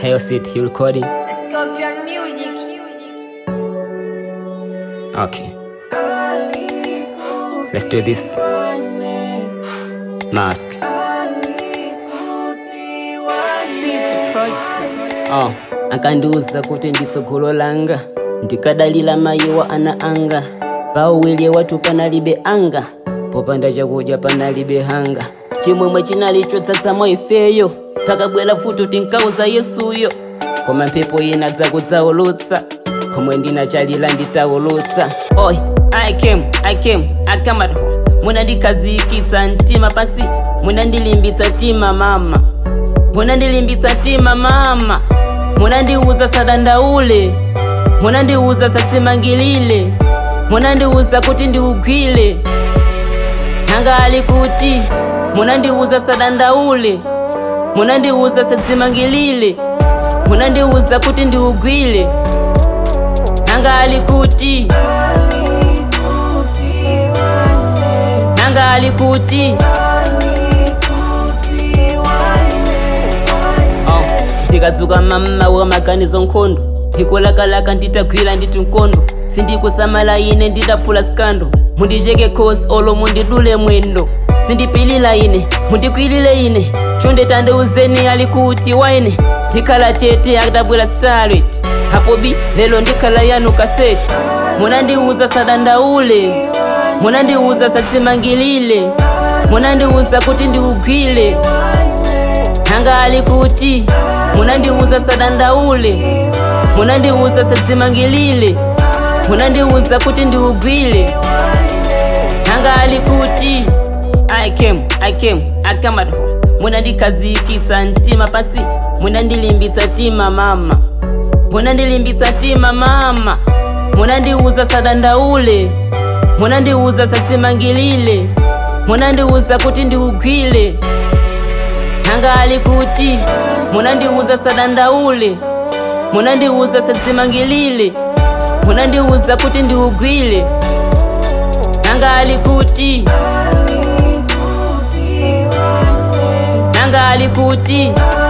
Hail City, you recording? Scorpion Music. Okay. Let's do this. Mask. Oh, akandiuza kuti nditsogolo langa ndikadalira mayiwa ana anga pauwilye watu panalibe anga popanda chakudya panalibe hanga chimwemwe chinali chodzadzamo ifeyo takabwera futi tinkauza yesuyo koma mphepo ina dzakudzaulutsa komwe ndinachalira nditaulutsa oy i came i came i come at home munandikhazikitsa mtima pasi munandilimbitsa tima mama munandilimbitsa tima mama munandiuza sadandaule munandiuza sadzimangilile munandiuza kuti ndiugwile nanga ali kuti munandiuza sadandaule munandiuza sadzimangilile munandiuza kuti ndiugwile nanga ali kuti nanga ali kuti Oh, ndikadzuka mama wamaganizo nkhondo ndikulakalaka nditagwira nditi nkondo sindikusamala ine nditaphula skando mundicheke khosi olo mundidule mwendo sindipilila ine mundikwilile ine chonde tandiuzeni ali kuti waine ndikhala tete akadabwera starlet hapo bi lelo ndikhala yanu kaseti munandiuza sadandaule munandiuza sadzimangilile munandiuza kuti ndiugwile nanga ali kuti munandiuza sadandaule munandiuza sadzimangilile munandiuza kuti ndiugwile nanga ali kuti i came i came i come at home munandikhazikitsa mtima pasi munandilimbitsa tima mama munandilimbitsa tima mama munandiuza sadandaule munandiuza sadzimangilile munandiuza kuti ndiugwile nanga ali kuti munandiuza sadandaule munandiuza sadzimangilile munandiuza kuti ndiugwile nanga ali kuti nanga ali kuti